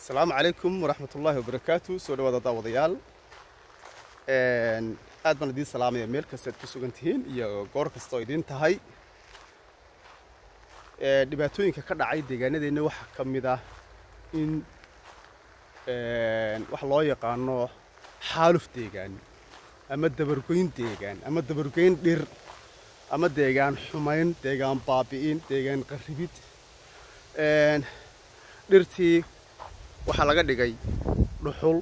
asalaamu calaykum waraxmat ullaahi wabarakaatu soo dhawaada daawadayaal aad baan idiin salaamaya meel kasta ad ku sugan tihiin iyo goor kasta oo idiin tahay dhibaatooyinka ka dhacay deegaanadeenna waxaa ka mid ah in wax loo yaqaano xaaluf deegaan ama dabargoyn deegaan ama dabargoyn dhir ama deegaan xumayn deegaan baabi'in deegaan qarribid dhirtii waxaa laga dhigay dhuxul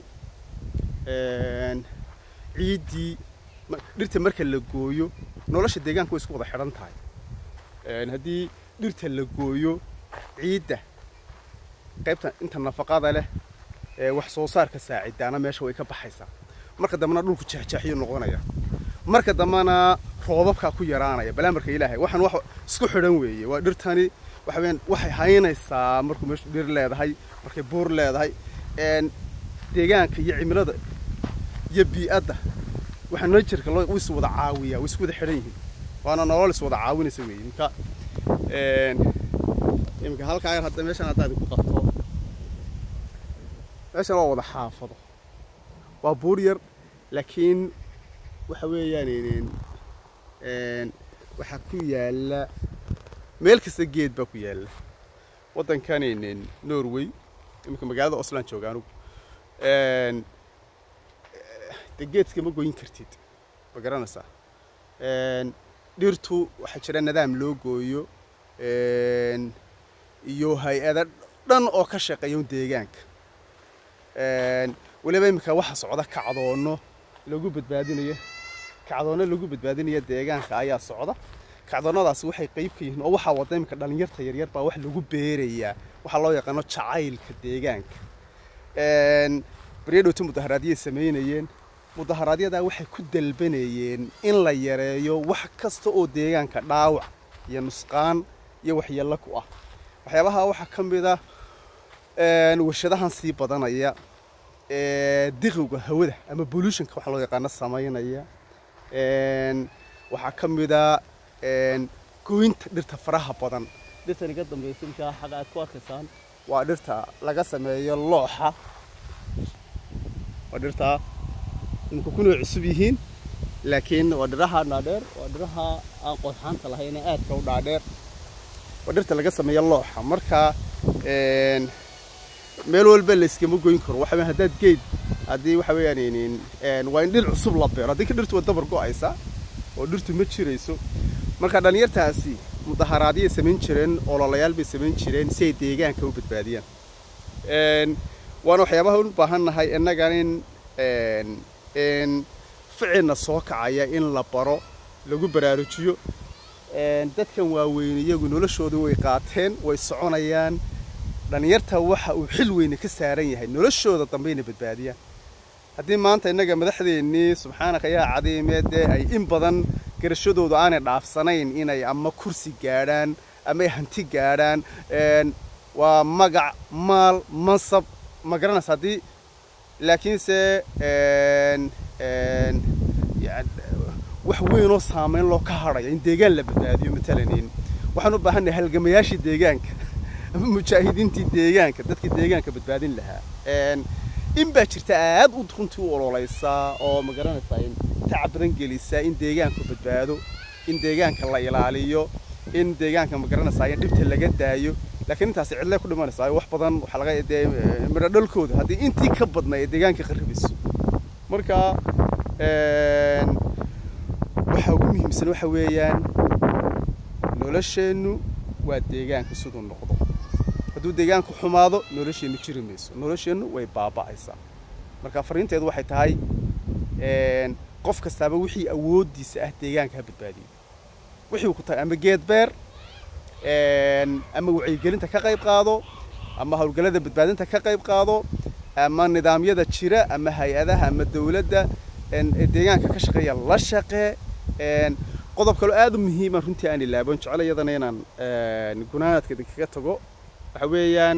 ciiddii dhirta marka la gooyo nolosha deegaanka way isku wada xidhan tahay haddii dhirta la gooyo ciidda qaybta inta nafaqada leh ee wax soo saarka saacidaana meesha way ka baxaysaa marka dambena dhulku jeexjeexyo noqonaya marka dambena roobabkaa ku yaraanaya balaamarka ilaahay waxaan wax isku xidhan weeye waa dhirtani waxa weyaan waxay haynaysaa markuu meeshu dhir leedahay markay buur leedahay deegaanka iyo cimilada iyo bii'adda waxaa najerka loo is wada caawiyaa way isku wada xidhan yihiin waana nolol is wada caawinaysa weeye imka imika halkaa yar hadda meeshan haddaa idinku qabto meeshan waa wada xaafado waa buur yar laakiin waxa weeyaan waxaa ku yaalla meel kasta geed baa ku yaalla waddankan norway iminka magaalada osland jooga anugu de geedka ma goyn kartid ma garanaysaa dhirtu waxaa jira nidaam loo gooyo iyo hay-ada dhan oo ka shaqeeya deegaanka weliba iminka waxa socda kacdoono lagu badbaadinayo kacdoono lagu badbaadinayo deegaanka ayaa socda kacdoonnadaasi waxay qayb ka yihiin oo waxaa wada iminka dhallinyarta yaryar baa wax lagu beerayaa waxaa loo yaqaano jacaylka deegaanka baryadhowta mudaharaadyay samaynayeen mudaharaadyada waxay ku dalbanayeen in la yareeyo wax kasta oo deegaanka dhaawac iyo nusqaan iyo waxyeello ku ah waxyaabaha waxaa ka mid ah warshadahan sii badanaya diqiga hawada ama bolutionka waxa loo yaqaano samaynaya waxaa ka mid a gooynta dhirta faraha badan dhirtan iga dambaysa imkaa xaga aad ku arkaysaan waa dhirta laga sameeyo looxa waa dhirta imika kunoo cusub yihiin laakiin waa dhiraha dhaadheer waa dhiraha aan qodxaanta lahayn ee aadka u dhaadheer waa dhirta laga sameeyo looxa marka meel walba layskama goyn karo waxa weyan haddaad geed haddii waxa weeyaan waa in dhir cusub la beero haddii ka dhirtu waa dabar go'aysa oo dhirtu ma jirayso marka dhallinyartaasi mudaharaadyay samayn jireen ololayaal bay samayn jireen si ay deegaanka u badbaadiyaan waana waxyaabaha u baahan nahay innagan in ficilna soo kacaya in la baro lagu baraarujiyo dadkan waaweyn iyagu noloshooda way qaateen way soconayaan dhallinyarta waxa uu xil weyne ka saaran yahay noloshooda dambe inay badbaadiyaan haddii maanta innaga madaxdeennii subxaanaka yaa cadiimee dee ay in badan garashadoodu aanay dhaafsanayn inay ama kursi gaadhaan ama ay hanti gaadhaan waa magac maal mansab ma garanaysa haddii laakiinse wax weynoo saamayn loo ka hadhaya in deegaan la badbaadiyo matalan waxaan u baahannahay halgamayaashii deegaanka ama mujaahidiintii deegaanka dadkii deegaanka badbaadin lahaa in baa jirta aad u runtii u ololaysaa oo ma garanaysaa tacab badan gelisa in deegaanku badbaado in deegaanka la ilaaliyo in deegaanka ma garanaysaa in dhibta laga daayo laakiin intaasi cidlee ku dhimanaysaa wax badan waxaa laga dee midho dhalkooda haddii intii ka badna ee deegaanka qarribayso marka waxa ugu muhiimsan waxa weeyaan nolosheennu waa deegaanka siduu noqdo hadduu deegaanku xumaado nolosheennu jiri mayso nolosheennu way baaba'aysaa marka fariinteedu waxay tahay qof kastaaba wixii awooddiisa ah deegaanka ha badbaadiyo wixii ku tahay ama geed beer ama wacyigelinta ka qayb qaado ama howlgallada badbaadinta ka qayb qaado ama nidaamyada jira ama hay-adaha ama dawladda deegaanka ka shaqeeya la shaqee qodob kaloo aad u muhiima runtii aan ilaaban jecel iyadana inaan gunaanaadka idinkaga tago waxa weeyaan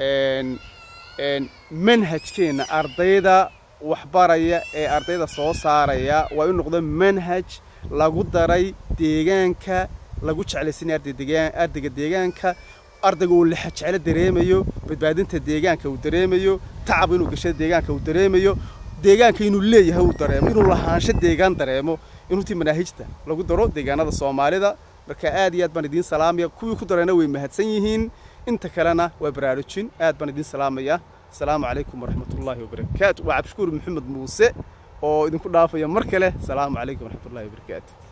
manhajkeenna ardayda waxbaraya ee ardayda soo saaraya waa inu noqdo manhaj lagu daray deegaanka lagu jeclaysanaya ardayga deegaanka ardayga uu lexa jeclo dareemayo badbaadinta deegaanka uu dareemayo tacab inuu gashada deegaanka uu dareemayo deegaanka inuu leeyahay uu dareemo inuu lahaansho deegaan dareemo inuntii manaahijta lagu daro deegaanada soomaalida marka aad iyo aad baan idiin salaamaya kuwii ku darayna way mahadsan yihiin inta kalena waa baraarujin aad baan idiin salaamaya asalaamu calaykum waraxmatullaahi wabarakaatu waa cabdishukuur maxamed muuse oo idinku dhaafaya mar kale asalaamu calaykum waraxmatullahi wabarakaatu